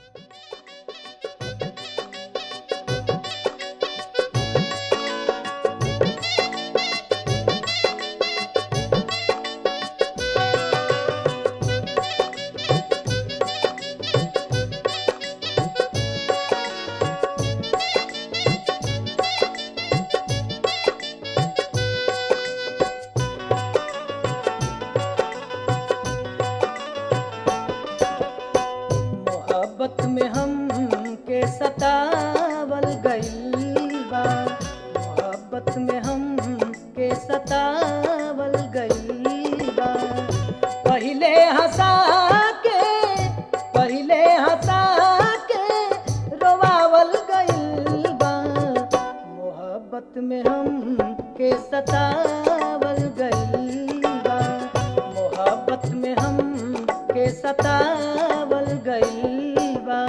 मोहब्बत में हम के सतावल गइल बा मोहब्बत में हम के सतावल गइल बा पहिले हंसा के पहिले हंसा के रोवावल गइल बा मोहब्बत में हम के सतावल गइल बा मोहब्बत में हम के सतावल गइल बा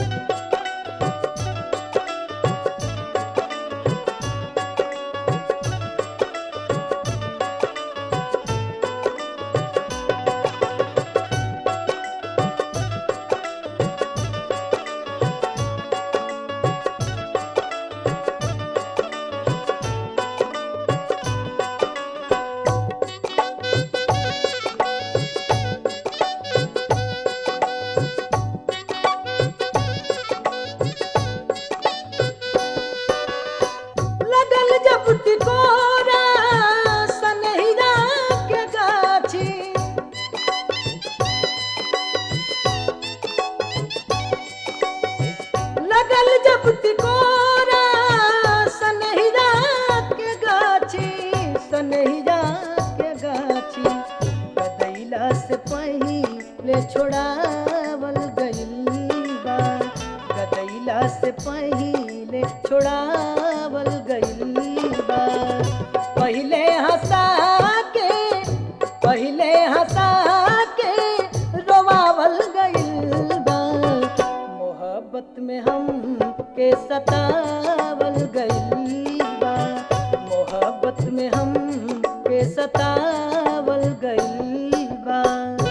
लगल जब तिकोरा सनहिरा के गाछी लगल जब तिकोरा सनहिरा के गाछी सनहिरा के गाछी गदैला से पहिले छोड़ावल गइल बा गदैला से पहिले छोड़ावल गइल बा पहिले हंसा के पहिले हंसा के रोवावल गइल बा मोहब्बत में हम के सतावल गइल बा मोहब्बत में हम के सतावल गइल बा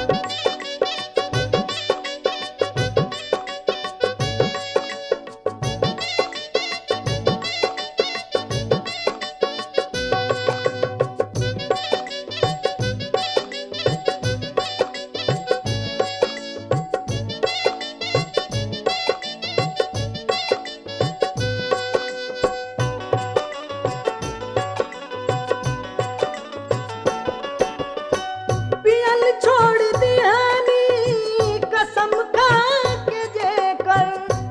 पियल छोड़ दिहानी कसम खा के जेकर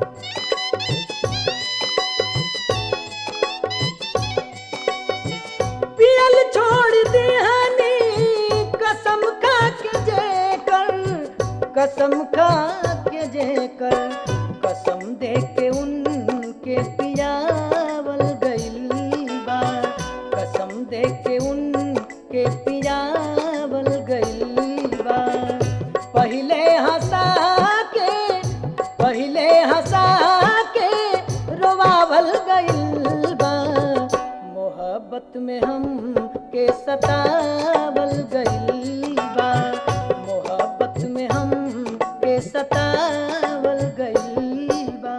पियल छोड़ दिहानी कसम खा के जेकर कसम खा के जेकर कसम दे के उनके पियावल गइल बा कसम दे के उनके पियावल गइल बा पहिले हंसा के पहिले हंसा के रोवावल गइल बा मोहब्बत में हम के सतावल गइल बा मोहब्बत में हम के सतावल गइल बा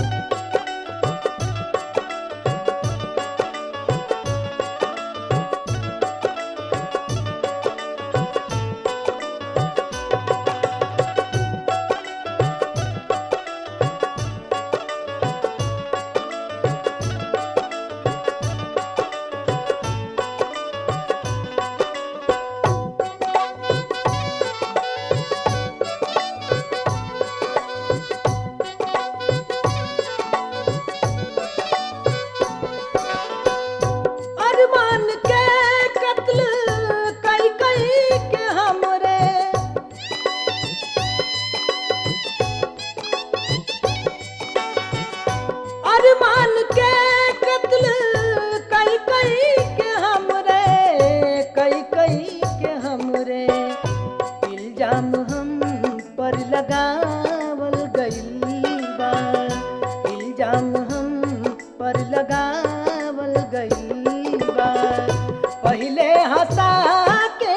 अरमान के कत्ल कई कई के हमरे अरमान के कत्ल कई कई के हमरे कई कई के हमरे इल्जाम हम पर लगावल गइल बा इल्जाम हम पर लगावल गइल बा पहिले हंसा के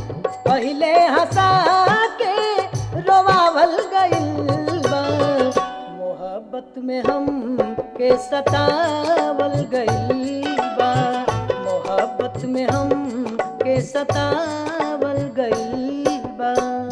पहिले हंसा के रोवावल गइल बा मोहब्बत में हम के सतावल गइल बा मोहब्बत में हम के सतावल गइल बा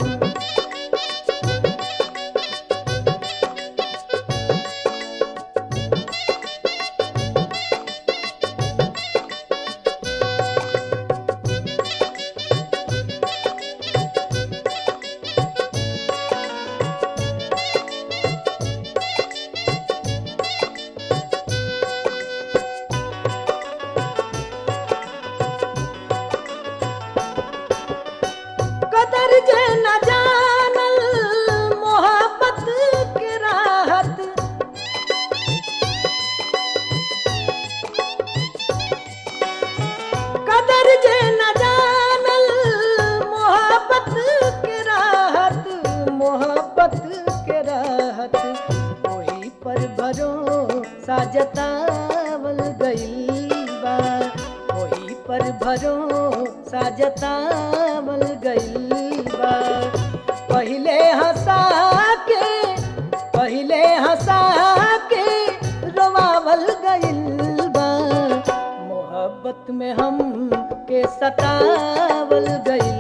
कदर जे न जानल मोहब्बत के राहत कदर जे न जानल मोहब्बत के राहत मोहब्बत के राहत वही पर भरोसा जतावल गइल बा वही पर भरोसा जतावल गइल बा पहिले हंसा के पहिले हंसा के रोवावल गइल बा मोहब्बत में हम के सतावल गइल